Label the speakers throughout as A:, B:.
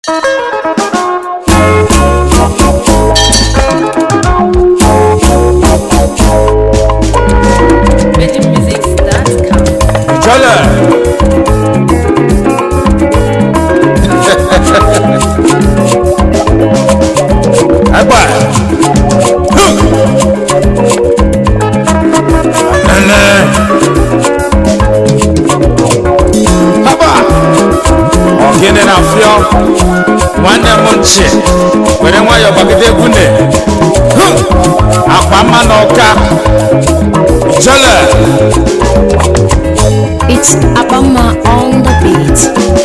A: VeggieMusics.com.
B: Jọlẹ. Agba. Nene. Haba. Ọgịnị na-afịọ. Nwanne m nchi. Were nwayọọ gbagide egwu ne. Akwa mma na ọka. Jọlẹ.
C: It's Abama on the beat.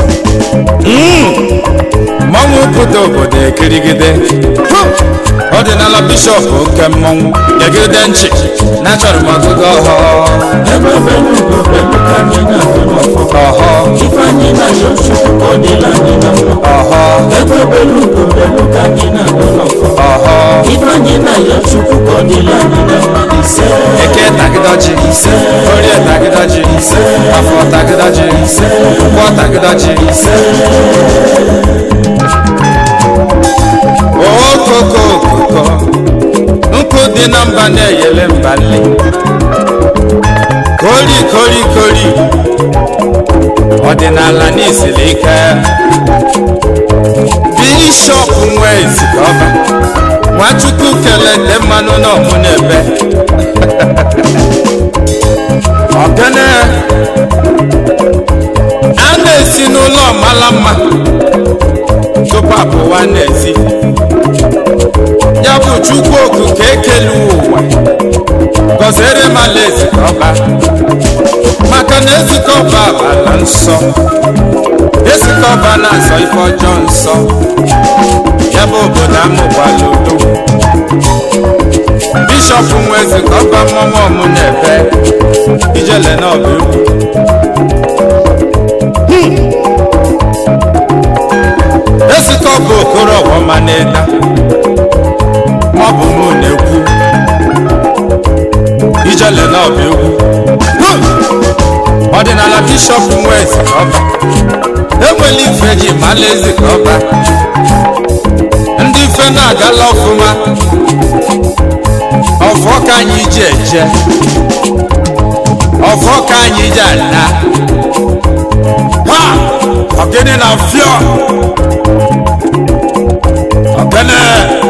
B: mmọnwụ obodo obodo ekirigide ọdịnala bishọp oke mmọnwụ gegide nchi na achọrọ m ọgụgụ ọhọ ọhọ
D: Ifeanyị na Yochukwu ka ọ dịla anyị na mma
B: ọhọ
D: ekwebelu ugobelu ka anyị na-agụ n'ọfọ
B: ọhọ
D: Ifeanyị na Yochukwu ka ọ dịla anyị na mma ise
B: eke tagịdọji orie tagịdọji afọ tagịdọji ụgbọ tagịdọji okoko okoko nkụ dị na mba na-eyele mba nli kori kori kori ọdịnala n'isiri ike bishọp nwe ezikọba nwachukwu kelete mmanụ n'ọmụ n'ebe ọgene a na-esi n'ụlọ mara mma tupu apụwa n'ezi ya bụ chukwu okike ekele ụwa gọziere m ala ezikọba maka na ezikọba ala nsọ ezikọba na-azọ ife ọjọọ nsọ ya bụ obodo amụgbala udo bishọp nwe ezikọba mmọnwụ ọmụ na-ebe ijele n'ọba egwu ezikọba okoro ọghọma na-eda maọbụ mụ na-ekwu ijele n'ọba egwu ọdịnala bishọp nwe ezikọba enwela ife ji mala ezikọba ndị ife na-agala ọfụma ọfọ ka anyị ji eje ọfọ ka anyị ji ala ha ọgịnị na fịọ ọgịnị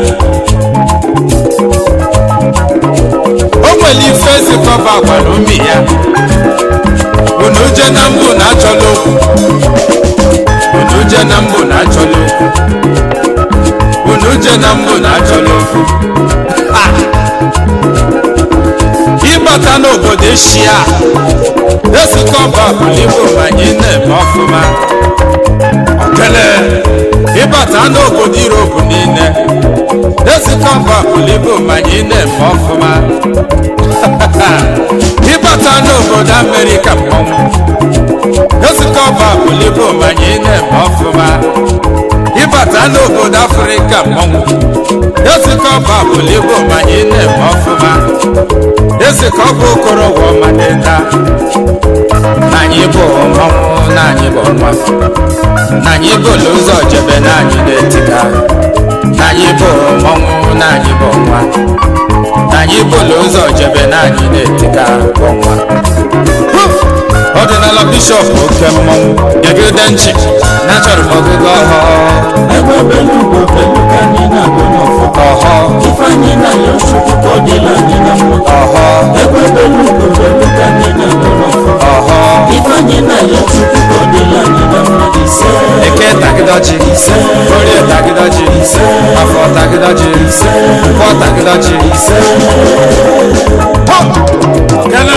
B: o nwere ife ezikọba gwara umi ya unu je na mbụ na achọla okwu unu je na mbụ na achọla okwu unu je na mbụ na achọla okwu Ha! ịbata n'obodo eshia ezikọba bụligbo ma anyị na-eme ọfụma okele ịbata n'obodo iropu niile ezikọba bụligbo ma anyị na-eme ọfụma ịbata n'obodo amerịka mmọnwụ ezikọba bụligbo ma anyị na-eme ọfụma ịbata n'obodo afrịka mmọnwụ ezikọba bụligbo ma anyị na-eme ọfụma ezikọba okorogwo ọmadịda na anyị bụ mmọnwụ na anyị bụ nwa na anyị bụ ụzọ jebe na anyị na-etiga na anyị bụ mmọnwụ na anyị bụ nwa na anyị bụ ụzọ jebe na anyị na-etiga bụ nwa ọdịnala bishọp oke mmọnwụ gegide nchi na achọrọ m ọgụgụ ọhọ
D: ekwebelu ugobelu ka anyị na-agụ n'ọfọ
B: ọhọ
D: Ifeanyị na Yochukwu ka ọ dịla anyị na mma
B: ọhọ
D: ekwebelu ugobelu ka anyị na-agụ n'ọfọ
B: ọhọ
D: Ifeanyị na Yochukwu ka ọ dịla anyị na mma ise
B: eke tagịdọji orie tagịdọji afọ tagịdọji nkwọ tagịdọji kele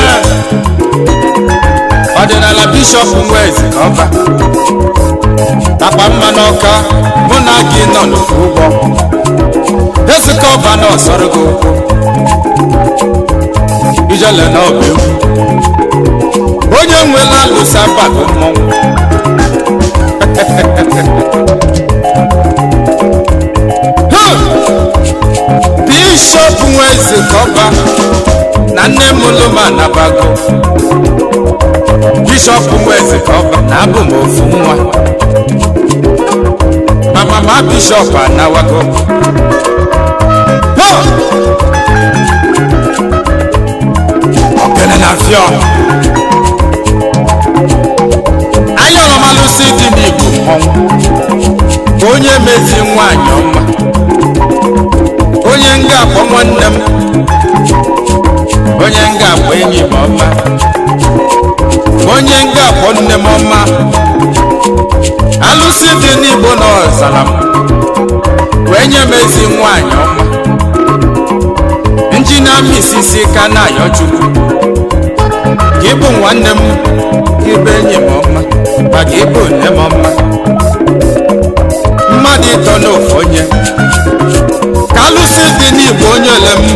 B: ọdịnala bishọp nwezi ọba takpa mma n'ọka mụ na gị nọ n'ofu ụgbọ ezikọ ọba na ọsọrọ gị okwu ijele na ọba egwu onye nwela alụsa bago mmọnwụ bishọp nweze kọba na nne m lụma nabago bishọp nweze kọba na abụ m ofu nwa bishọp anawago Ho! ogene na fio ayọrọmalụsi dị n'igbo mmọnwụ onye mezi nwanyị ọma onye nga akpọ nwanne m onye nga akpọ enyi m ọma onye nga akpọ nne m ọma alụsị dị n'igbo na ọzara m wee nye m ezi nwanyị ọma nji na-amị isisi ka na-ayọ chukwu ka ịbụ nwanne m ka ịbụ enyi m ọma maka ịbụ nne m ọma mmadụ ịtọ n'ofu onye ka alụsị dị n'igbo onye ole m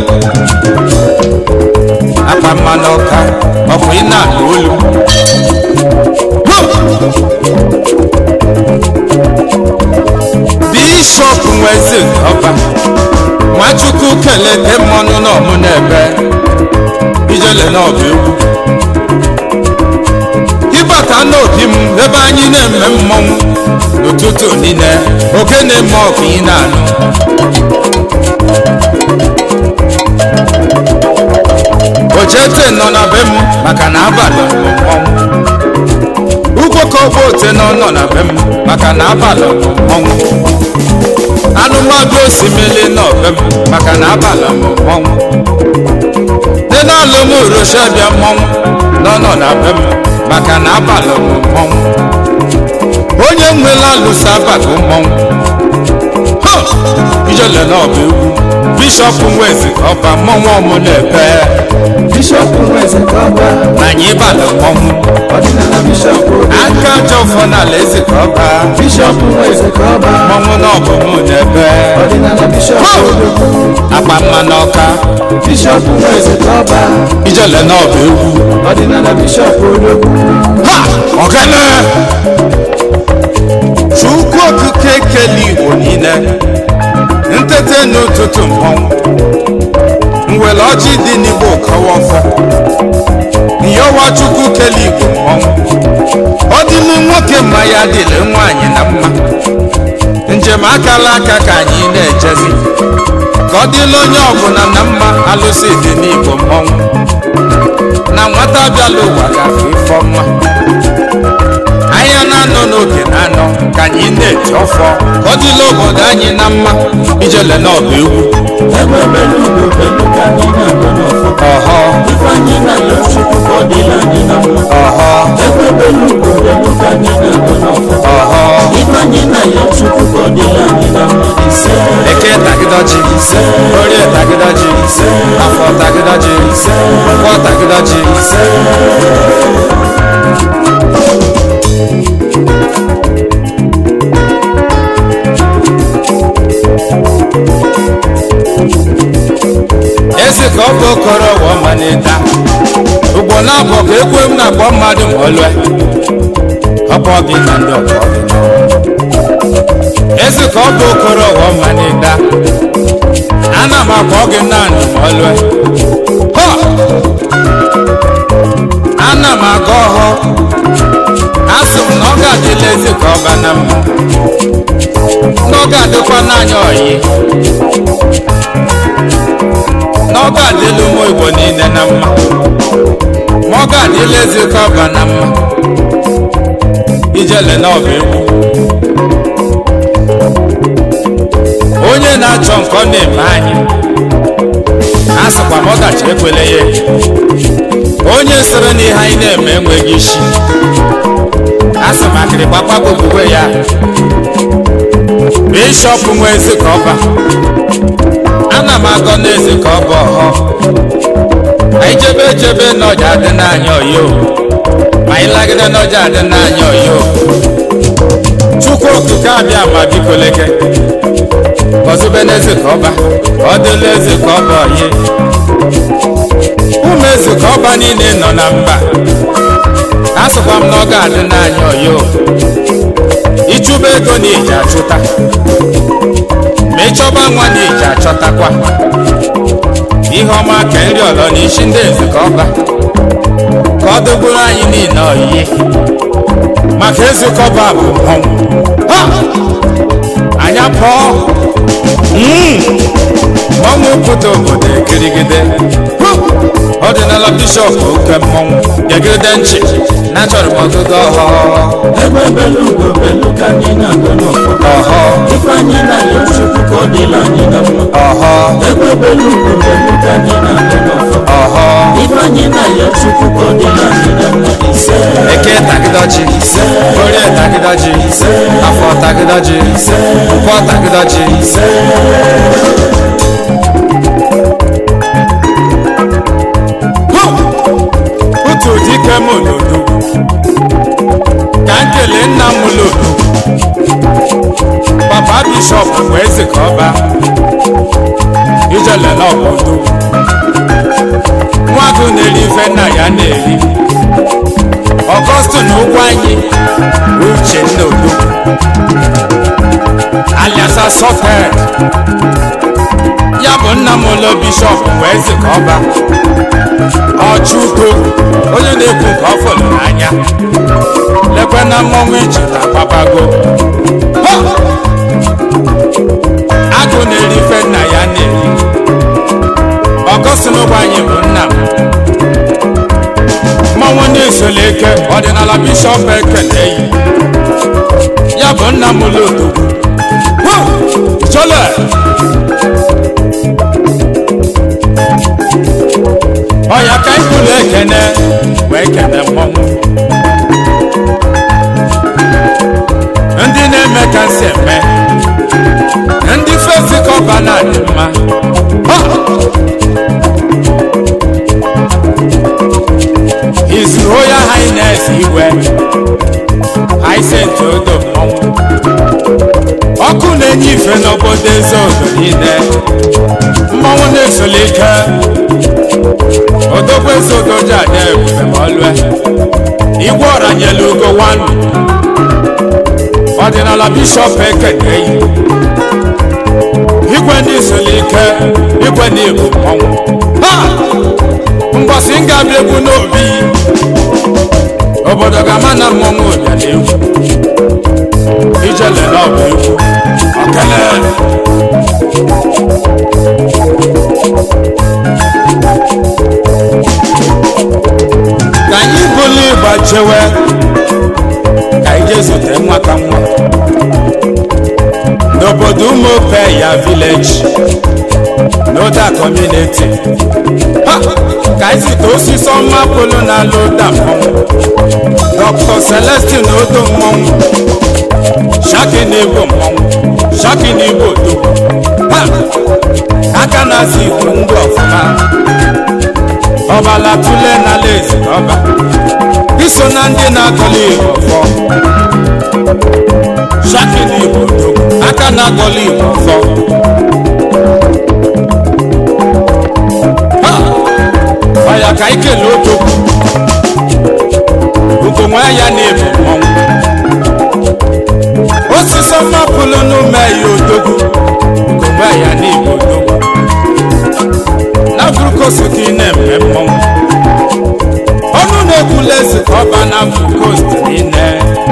B: akpa mmanụ ọka ọkwa ị na-alụ olu bishọp nwezi ọba nwachukwu kelete mmanụ n'ọmụ n'ebe ijele n'ọba egwu ịbata n'obi m ebe anyị na-eme mmọnwụ n'ụtụtụ niile oke na-eme ọkụ ị na-anụ ojete nọ na be m maka na abalị bụ mmọnwụ ugwoko ote nọ nọ na be m maka na abalị bụ mmọnwụ anụmadụ osimiri nọ be m maka na abalị bụ mmọnwụ dị n'alụ m roshabịa mmọnwụ nọ nọ na be m maka na abalị bụ mmọnwụ onye nwela alụso abalị mmọnwụ ha ijele na ọba egwu bishọp nwezi ọba mmọnwụ ọmụ na-ebe
D: bishọp nweze kọba
B: na anyị balị mmọnwụ
D: ọdịnala bishọp
B: aka ajọ ọfọ n'ala eze ka ọba
D: bishọp nweze kọba
B: mmọnwụ na ọbụ mụ na-ebe
D: ọdịnala bishọp odogwu
B: akpa mma n'ọka
D: bishọp nweze kọba
B: ijele na ọba egwu
D: ọdịnala bishọp odogwu
B: ha ọgana chukwu okike kele igbo niile ntete n'ụtụtụ mmọnwụ nwere ọjị dị n'igbo kọwa ọfọ nyọwa chukwu kele igbo mmọnwụ ọ dịlụ nwoke mma ya dịlị nwaanyị na mma njem akala aka ka anyị na-ejezi ka ọ dịlụ onye ọbụla na mma alụsị dị n'igbo mmọnwụ na nwata bịala ụwa gafe ifeọma anya na-anọ n'oge na-anọ ka anyị na-eji ọfọ ka ọ dịla obodo anyị na mma ijele na ọba egwu
D: egbe belu ugbo belu ka anyị na-agọ n'ọfọ
B: ọhọ
D: ifeanyị na-ayọ chukwu ka ọ dịla anyị na mma
B: ọhọ
D: egbe belu ugbo belu ka anyị na-agọ n'ọfọ
B: ọhọ
D: ifeanyị na-ayọ chukwu ka ọ dịla anyị na mma ise
B: eke tagịdọji orie tagịdọji afọ tagịdọji nkwọ tagịdọji esi ka ọ bụ okoro wọ manịta ugbo na-abụ ka ekwe m na-akpọ mmadụ ma olue ọkpọ gị na ndị ọkpọ gị esi ka ọ bụ okoro wọ manịta ana m akpọ gị naanị ma olue Họ! ana m aga ọhọ asị m na ọ ga-adịla ezi ka ọ ba na mma na ọ ga-adịkwa n'anya oyi na ọ ga-adịla ụmụ igbo niile na mma ma ọ ga-adịla ezi ka ọ ba na mma ijele na ọba egwu onye na-achọ nke ọ na-eme anyị a sịkwa m ọdachi ekwele ya onye sịrị na ihe anyị na-eme enweghị isi a sị m akịrị gbakpagbo okwukwe ya bishọp nwe ezi ka ọba ana m agọ n'ezi ka ọ bụ ọhọ anyị jebe ejebe n'ọja adị n'anya oyo ma anyị lagide n'ọja adị n'anya oyo chukwu okike abịa ma biko leke gọzube n'eze ka ọba ka ọ dịla eze ka ọ bụ oyi ụmụ eze ka ọba niile nọ na mba asụkwa m na ọ ga-adị n'anya oyo ịchụba ego na iji achụta ma ịchọba nwa na iji achọtakwa ihe ọma ka nri ọlọ na isi ndị eze ka ọba ka ọ dogburu anyị niile oyiyi maka ezukọba bụ mmọnwụ Ha! anyị pụọ mmọnwụ pụta obodo ekirigide ọdịnala bishọp oke mmọnwụ gegide nchi na achọrọ m ọgụgụ ọhọ
D: egbe belu ugo belu ka anyị na-agụ n'ọfọ
B: ọhọ
D: ife anyị na-ayọ chukwu ka ọ dịla anyị na mma
B: ọhọ
D: egbe belu ugo belu ka anyị na-agụ n'ọfọ
B: ọhọ
D: ife anyị na-ayọ chukwu ka ọ dịla anyị na mma ise
B: eke tagịdọji orie tagịdọji afọ tagịdọji nkwọ tagịdọji otu dike m olodo ka m kelee nna m lodo papa bishọp bụ eze ka ọba ijelela obodo nwagụ na-eri ife nna ya na-eri ọgọstụ na ụgwọ anyị uche nna odo alias asọted ya bụ nna m ụlọ bishọp bụ eze ka ọba ọchụko onye na-ekwu nke ọ fọrọ n'anya lekwe na mmọnwụ iji na papago Ha! agụ na-eri ife nna ya na-eri ọgọstụ na ụgwọ anyị bụ nna m mmọnwụ na-esola eke ọdịnala bishọp ekele yi ya bụ nna m ụlọ odogwu Ha! chole ọya ka anyị kwuru ekene wee kene mmọnwụ ndị na-eme ka nsị eme ndị fesi kọba na-adị mma Ha! His Royal Highness Igwe Hyacinth Odo mmọnwụ ọkụ na-enye ife n'obodo eze odo niile mmọnwụ na-esoli ike odogwu eze odo ji ada ebube ma ọlụe igwe ọra nyelu ugo nwanụ ọdịnala bishọp ekene yi igwe ndị soli ike igwe na ebu mmọnwụ ha mgbọsị m ga-abịa egwu n'obi obodo ga-ama na mmọnwụ ụbịa na egwu ijele na ọbụ egwu okele ka anyị bụlụ ịgba chewe ka anyị jee zute nwa ka nwa n'obodo ụmụope ya vileji n'oda kọmuniti Ha! ka anyị zute osisi ọma polo na-alụ ụda mmọnwụ dr celestin odo mmọnwụ shaki na-egbo mmọnwụ shaki na-egbo odogwu Ha! aka na-azụ igbo ndị ọfụma ọbala tule n'ala ezi ọba iso na ndị na-agọli igbo ọfọ shaki na-egbo odogwu aka na-agọli igbo ọfọ Ha! ọya ka anyị kelee odogwu ugonwe ya na-ebu mmọnwụ osisi ọma pụlụ n'ume ya odogwu ugonwe ya na-ebu odogwu na frukost ka ị na-eme mmọnwụ ọnụ na-ekwula eze ka ọba na frukost niile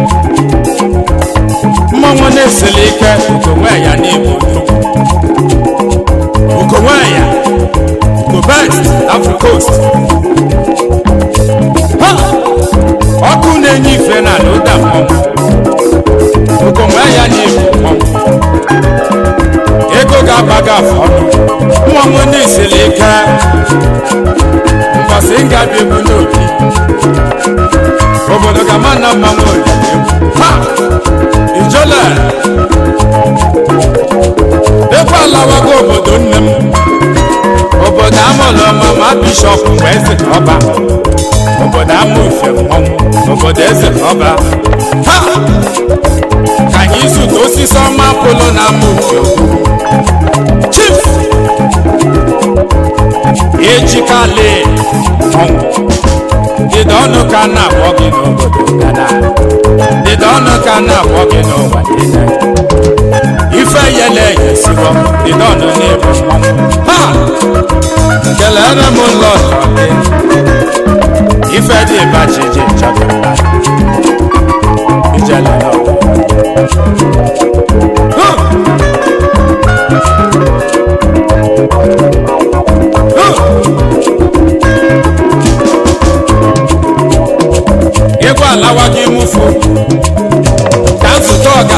B: mmọnwụ na-eseli ike ugonwe ya na-ebu odogwu ugonwe ya ugo best africost Ha! ọkụ na-enye ife na ụda mmọnwụ ugonwe ya na-ebu mmọnwụ ego ga-aba gị afọ ọnụ mmọnwụ na-eseli ike mbọsị m ga-abịa egwu n'obi obodo ga-ama na mmanwụ olili ha ijole ebe alawago obodo nne m obodo amụlụ mama bishọp mgbe eze ka ọba obodo ama ufe mmọnwụ obodo eze ka ọba ha ka anyị zụta osisi ọma polo na ama ufe ogwugwu chief ejikale mmọnwụ dịda ọnụ ka a na-akpọ gị n'obodo gana dịda ọnụ ka a na-akpọ gị n'ụwa niile ife yele yesigo dịda ọnụ na-ebu mmọnwụ ha kelere m ụlọ gị ife dị bachiji chọpụta ijele n'ọgụ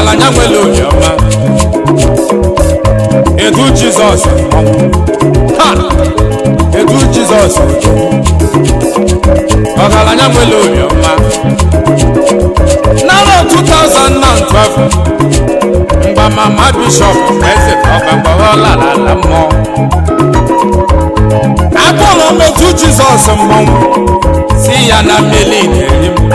B: ọgaranya nwere obiọma edu jizọs ha edu jizọs ọgaranya nwere obiọma n'arọ 2012 mgbe mama bishọp eze ọgbagbaghọla ala mmụọ akpọrọ m otu jizọs mmọnwụ si ya na mmeli na-eri m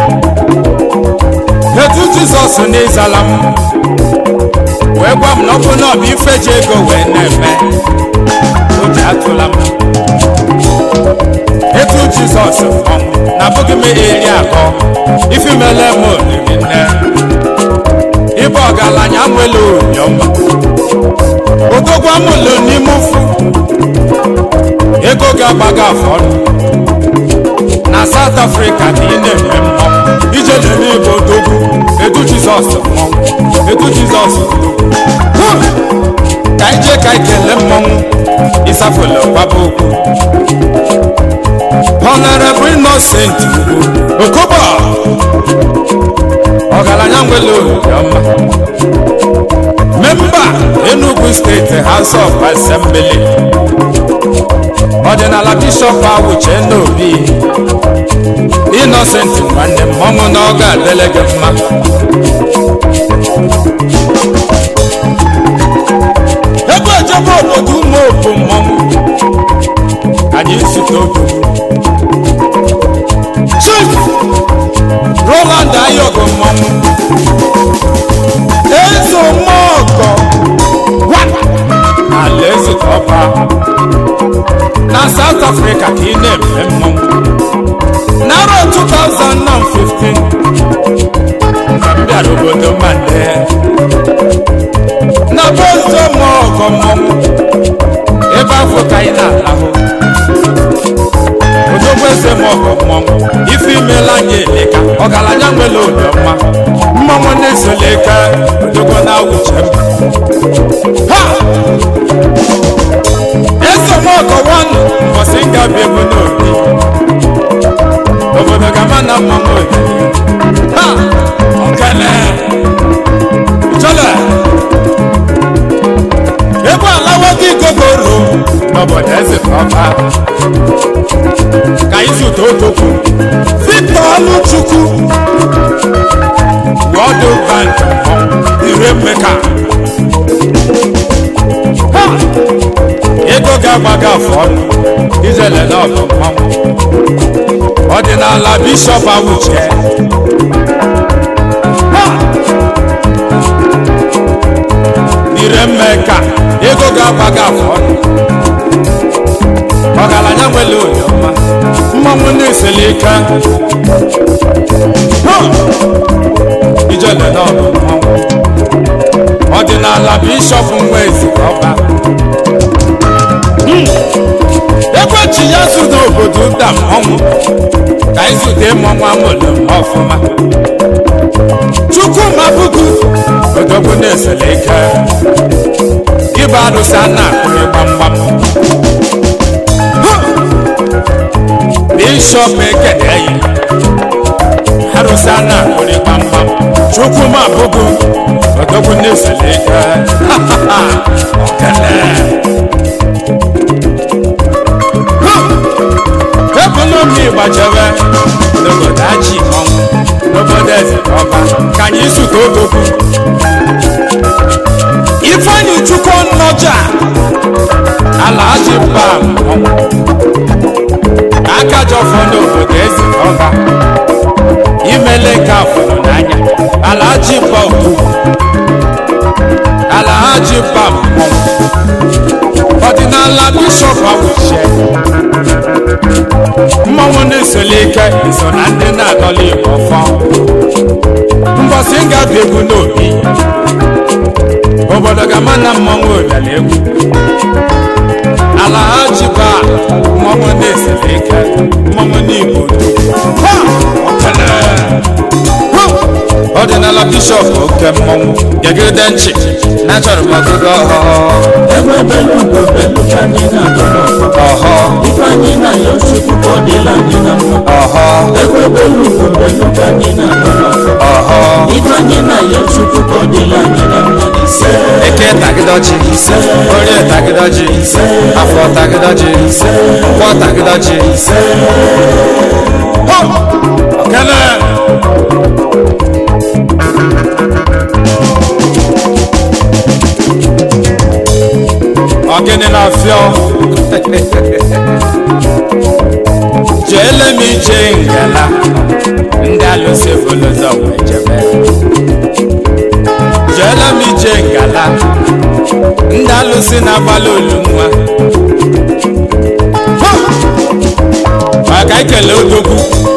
B: etu jizọs n'ịzala m wee gwa m na ọ bụ na ọ bụ ife ji ego wee na-eme o ji atụla m etu jizọs mmọnwụ na abụghị m eri akọ ifimele m oriri nne ịbụ ọgaranya nwere obiọma odogwa m lo n'ime ụfụ ego ga-agbaga afọ ọnụ na South Africa ka ị na-eme mmọnwụ ije lere igbo odogwu edu jizọs mmọnwụ edu jizọs odogwu Hụ! ka anyị jee ka anyị kelee mmọnwụ ịsafụla gbaba okwu Honorable Innocent Okobo ọgaranya nwere obiọma memba Enugu steeti House of Assembly ọdịnala bishọp awuche n'obi Innocent nwanne m ọnwụ na ọ ga-adịle gị mma ebe ejebe obodo ụmụ opu mmọnwụ anyị zute obodo chief roland ayogo mmọnwụ eze mmọgọ ala eze ọba na south africa ka ị na-eme mmọnwụ n'arọ 2015 ka m bịara obodo mande na bozo mmọgọ mmọnwụ ebe afọ ka anyị na-alahụ odogwu eze mmọgọ mmọnwụ ife imela anyị eleka ọgaranya nwere obiọma mmọnwụ na-esoleka odogwu na-awụche m ha eze mmọgọ nwanụ mbọsị ngabi ebe n'obi obodo gama na mmọnwụ obi ha ọkele chọle ebe alawa gị gogoro n'obodo eze ọba ka anyị zụta otokwu victor ọlụchukwu wọdụ bank ire mmeka Ha! ego ga-agbaga afọ ọnụ ijele na ọgụ mmanwụ ọdịnala bishọp awuche Ha! ire mmeka ego ga-agbaga afọ ọnụ ọgaranya nwere obiọma mmanwụ na-eseli ike Ha! ijele na ọgụ mmanwụ ọdịnala bishọp nwa ezikọba ekwechi ya zu n'obodo nta mmọnwụ ka anyị zute mmọnwụ amụlụ m ọfụma chukwu mabugu odogwu na-esele ike ịba arụsị a na-akụrị gbamgbam Hụ! bishọp ekeneyi arụsị a na-akụrị gbamgbam chukwu mabugu odogwu na-esele ike okele ekonomi gbajere n'obodo aji mmọnwụ n'obodo eze ọba ka anyị zute odogwu ifeanyi chukwu nnọja ala aji mba mmọnwụ aka jọfọ n'obodo eze ọba imele ka fụrụ n'anya ala aji mba okwu ala aji mba mmọnwụ ọdịnala bishọp awuchie mmanwụ na-esoli ike so na ndị na-adọla igbo fọ mbọsị m ga-abịa egwu n'obi obodo ga-ama na mmanwụ ụbịala egwu ala ha jiba mmanwụ na-esoli ike mmanwụ n'igbo Ha! Okele! Ha! ọdịnala bishọp oke mmọnwụ gegide nchi na achọrọ m ọgụgụ ọhọ
D: egbe belu ugo belu ka anyị na-agụ n'ọfọ
B: ọhọ
D: ife anyị na-ayọ chukwu ka ọ dịla anyị na mma
B: ọhọ
D: egbe belu ugo belu ka anyị na-agụ n'ọfọ
B: ọhọ
D: ife anyị na-ayọ chukwu ka ọ dịla anyị na mma ise
B: eke tagịdọji orie tagịdọji afọ tagịdọji nkwọ tagịdọji Ho! okele ọgịnị na-afịọ jeele m ije ngala ndị alụsị bụlụzọ wee jebe jeele m ije ngala ndị alụsị na-agbalị olu nwa Ha! maka ikele odogwu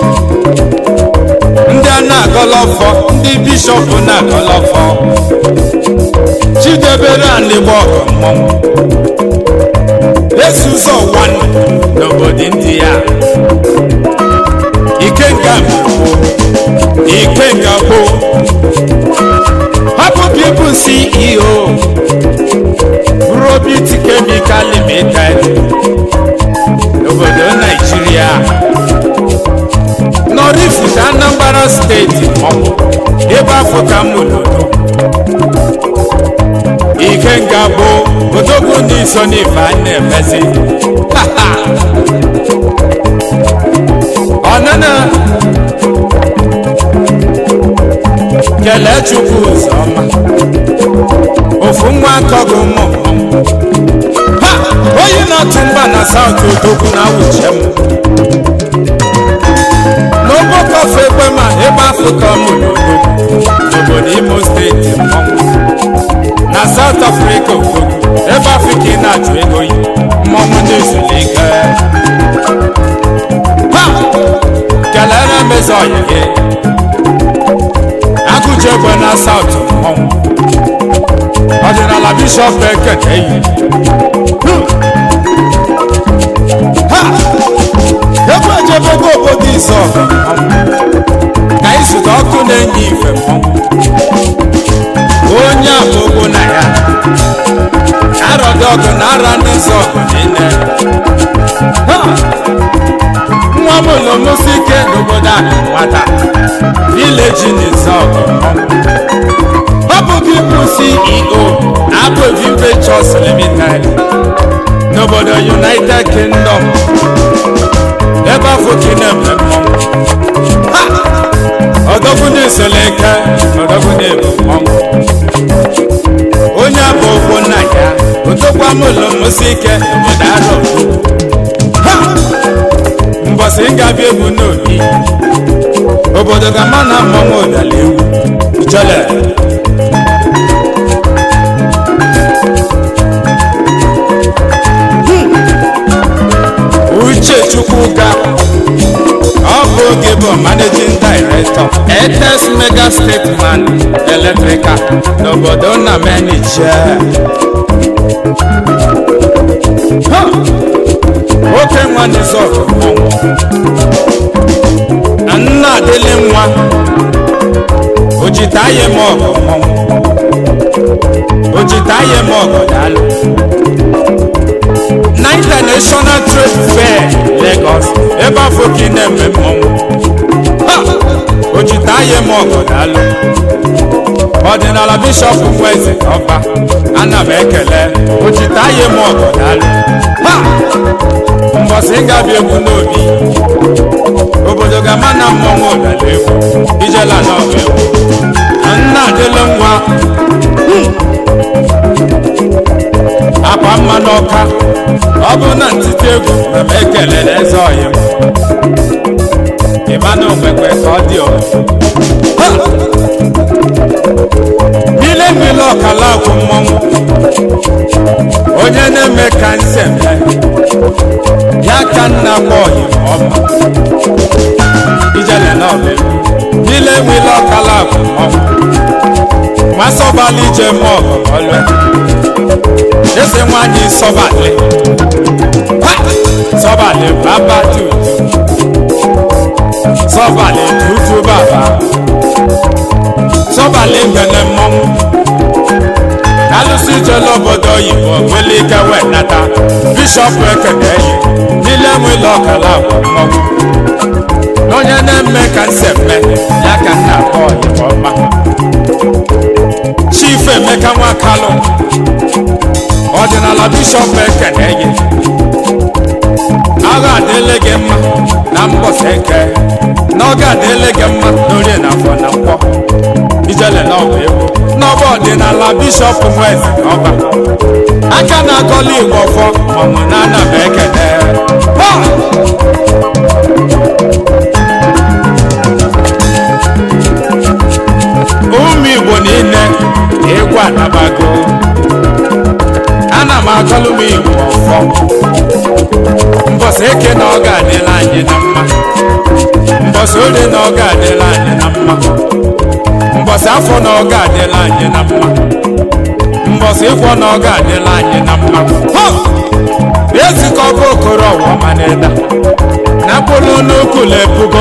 B: ndị a na-agọlọ ọfọ ndị bishọp na-agọlọ ọfọ chidebere anịgba ọgụ mmọnwụ esi ụzọ ụwa n'obodo ndị ya ikenga mbụ ikenga gboo hapụ people ceo robit chemical limited n'obodo naijiria nọrifute anambra steeti maọbụ ebe afọ ka m lụrụ ikenga gboo odogwu n'iso n'ife a na-emezi ọnụnụ kelee chukwu ụzọma ofu nwa akọgụ ụmụ ha onye na-atụ mba na saut odogwu na awuche m n'ogbokọfe egbe ma ebe afrịka mụrụ odogwu n'obodo imo steeti mmọnwụ na saut afrịka odogwu ebe afrịka ị na-achụ ego yi mmọnwụ na-ezulike ha kelere mezi ọyị gị agụji egbe na saut mmọnwụ ọdịnala bishọp ekene yi ha egbe ejebego obodo izọ ka izute ọkụ na-enye ife mmọnwụ onye abụgbu na ya arọdị ọgụ na ara ndị nzọ ọgụ niile Ha! nwa m ụlọmụsi ike n'obodo a nwata vileji n'izọgụ ọ bụ gị bụ ceo abụvi ventures limited n'obodo united kingdom ebe afọ ka ị na-eme mmọnwụ Ha! ọdọgwu na-esoleke ọdọgwu na-ebu mmọnwụ onye abụ okwu nna ya otokwa m ụlọmụsi ike n'obodo arọ Ha! mbọsị ngabịa egwu n'obi obodo ga-ama na mmanwụ ụdala egwu ijele uche chukwuka ọ bụ oge bụ managing director etes mega stateman electrical n'obodo nna menije nwoke nwa n'izọgụ mmọnwụ na nna adịlị nwa ojitaye m ọgụ mmọnwụ ojitaye m ọgụ daalụ na international trade fair lagos ebe afọ ka ị na-eme mmọnwụ Ha! ojitaye m ọgụ daalụ ọdịnala bishọp nweze ọba ana m ekele ojitaye m ọgụ daalụ Ha! mbọsị gabi egwu n'obi obodo ga-ama na mmọnwụ ụdala egwu ijela n'ọba egwu nna adịlị nwa akwa mma n'ọka ọ bụ na ntite egwu na m ekelere eze ọyị m ịma na okwekwe ka ọ dị ọrụ ile mmiri ọkala akwụ mmọnwụ onye na-eme ka nseme ya ka nna gba ọyị ma ọma ijele na ọbụ ile mmiri ọkala akwụ mmọnwụ masọbali ije mọ ọgụ ọlụ eze nwanyị sọbalị Ha! sọbalị baba tutu sọbalị tutu baba sọbalị ngene mmọnwụ alụsị jele obodo oyibo nwere ike wee nata bishọp ekene yi n'ile nwele ọkala agwa mmọnwụ n'onye na-eme ka nse mme ya ka nna akpọ oyibo ọma chief emeka nwakalụ ọdịnala bishọp ekene yi agha adịle gị mma na mbọsị eke n'oge adịle gị mma n'orie na afọ na nkwọ ijele n'ọba egwu n'ọba ọdịnala bishọp nwezi ọba aka na-akọla igbo ọfọ ọmụ na anaba ekene Ha! ụmụ igbo niile egwu anabago ana m akọlụ m igbo ọfọ mbọsị eke na ọ ga-adịla anyị na mma mbọsị orie na ọ ga-adịla anyị na mma mbọsị afọ na ọ ga-adịla anyị na mma mbọsị ịkwọ na ọ ga-adịla anyị na mma Ha! ezikọ bụ okoro ọwụma na-eda na mkpụrụ n'ukwu na-ebugo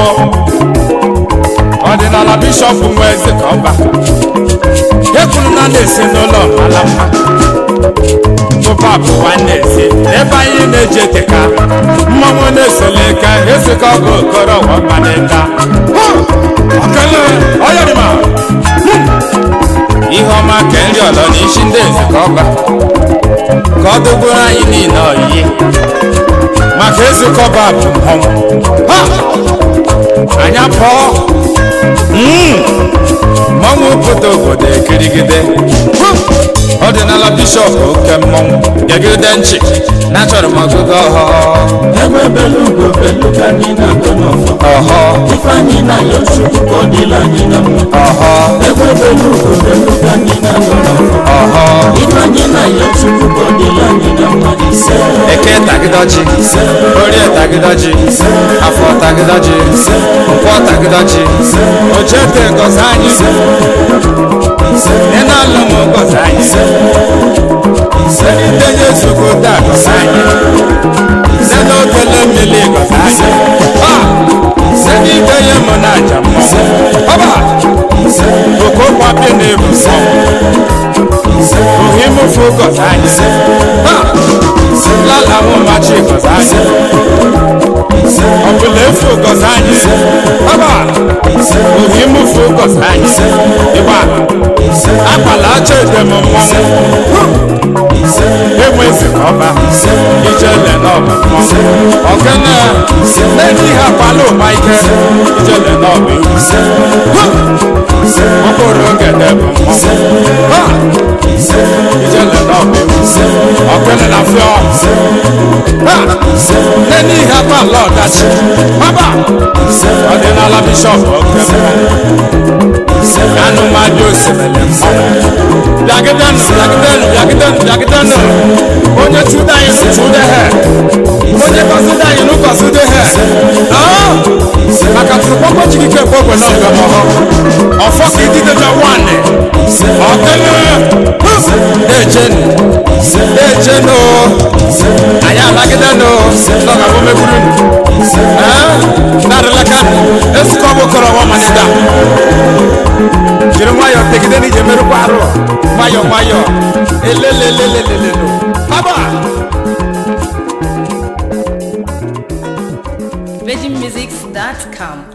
B: ọdịnala bishọp nwa eze ka ọba ekwuru na na-esi n'ụlọ mara mma tụpụ abụ nwanne eze ebe anyị na-eji eteka mmanwụ na-esole ka ezikọ bụ okoro ọwụma na-eda Ha! ọkele ọyọrịma ihe ọma ka nri ọlọ na isi ndị eze ka ọba ka ọ dụgburu anyị niile oyiyi maka ezukọba bụ mmọnwụ Ha! anya pụọ Mm! mmọnwụ pụta obodo ekirigide Hu! ọdịnala bishọp oke mmọnwụ gegide nchi na achọrọ m ọgụgụ ọhọ
D: egbe belu ugo belu ka anyị na-agụ n'ọfọ
B: ọhọ
D: ifeanyị na ya chukwu ka ọ dịla anyị na mma
B: ọhọ
D: egbe belu ugo belu ka anyị na-agụ n'ọfọ
B: ọhọ
D: ifeanyị na ya chukwu ka ọ dịla anyị na mma ise
B: eke tagịdọji orie tagịdọji afọ tagịdọji nkwọ tagịdọji ochete gọzi anyị ị na-alụ m gọzi anyị senitenye nsogbu taa gọzi anyị se n'okele mmiri gọzi anyị senitenye mụ na aja mmụọ ọba okokwapi na-ebu mmụọ ohimufu gọzi anyị Ha! lala mụ machi gọzi anyị ọbụla efu gọzi anyị ọba ohimufu gọzi anyị ịgba akpala acha edem mmọnwụ enwezi ọba ijele n'ọba mmọnwụ ọgene n'eji ha akpala ụba ike ijele n'ọba egwu mkpụrụ ogede bụ mmọnwụ Ha! ijele n'ọba egwu ọgene na fịọ Ha! n'eni ihe akpala ọdachi ọba ọdịnala bishọp oke mmọnwụ anụmadụ osimiri mmọnwụ bịagidenu bịagidenu bịagidenu bịagidenu onye chuda anyị nụ chude he onye gọzide anyị nụ gọzide he aa maka tụrụkpọkpọ chikike gbogwe na ọgọmọhọ ọfọ ka ididebe nwanne ọkele ejenu ejenu anyị alagidenu n'ọgabụ megburu narịlaka ezukọ bụ kọrọ ọma manida jiri nwayọọ tegide n'ije merụkwa arụ nwayọọ nwayọọ elelelelelelelo haba
C: VeggieMusics.com.